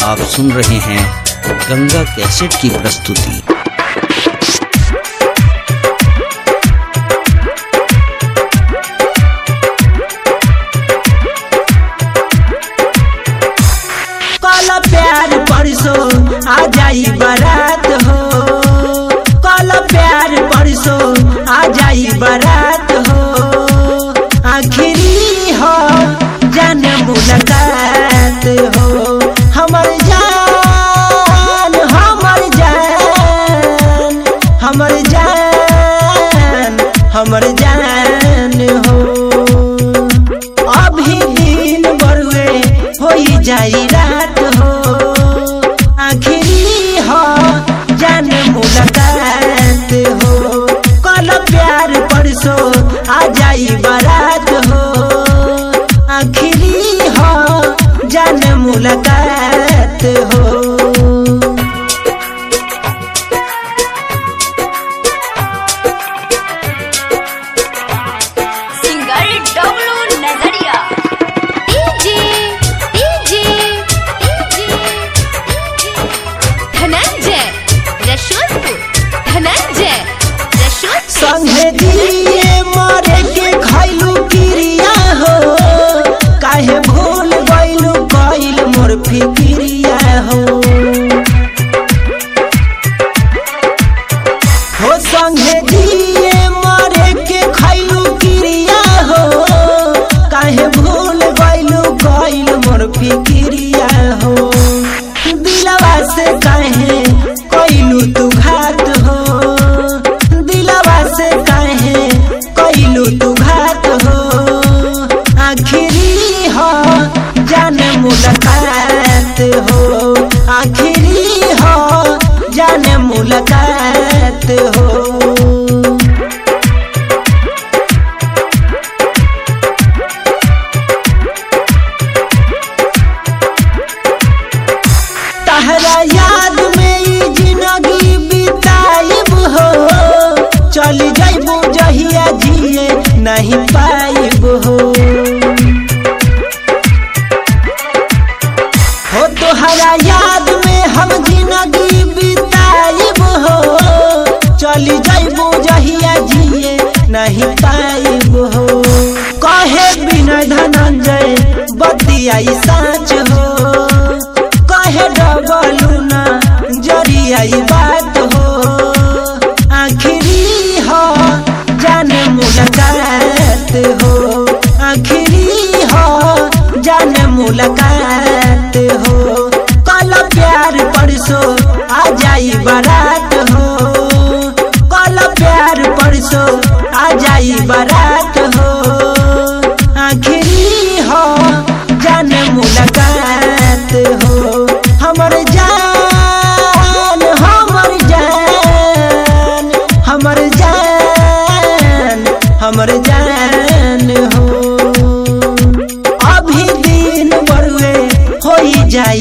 आप सुन रहे हैं गंगा कैसेट की प्रस्तुति कल प्यार परसो आ जाई बारात हो कल प्यार परसो आ जाई बारात हो आखिरी हो जाने मुलाकात हो हमर जान हमर जान हमर जान हमर जान हो अभी दिन बरुए होई जाई रात हो आखिरी हो जान मुलाकात हो कल प्यार परसो आ जाई बारात हो आखिरी हो जान मुलाकात हो सिंगर डब्लू नजरिया DJ DJ DJ Dhananjay Rashodpur Dhananjay Rashodpur संगे दिए मरे के खैलू क्रिया हो काहे भूल गइलू कइल मोर फिक्रिया हो हो संगे दिए मरे के खैलू क्रिया हो काहे भूल गइलू कइल मोर फिक्रिया हो दिलवा से काहे कइलू तू घात हो दिलवा से काहे कइलू तू घात हो आखिरी हो जाने मुलाकात हो आखिरी हो जाने मुलाकात हो तहरा याद में ई जिंदगी बिताइब हो चल जाइबू जहिया जिए नहीं पाइब हो हो तोहरा याद में हम जिंदगी बिताइब हो चल जाइबू जहिया जिए नहीं पाइब हो कहे बिना धनंजय बतियाई साँच हो कहे डबलू ना जरियाई बात हो आखिरी हो जाने मुलाकात हो आखिरी हो जाने मुलाकात हो कल प्यार परसो आ जाई बारात हो कल प्यार परसो आ जाई बारात हो आखिरी हो जाने मुलाकात हो हमर जान हमर जान हमर जान हमर जान हो अभी दिन बरुए होई जाई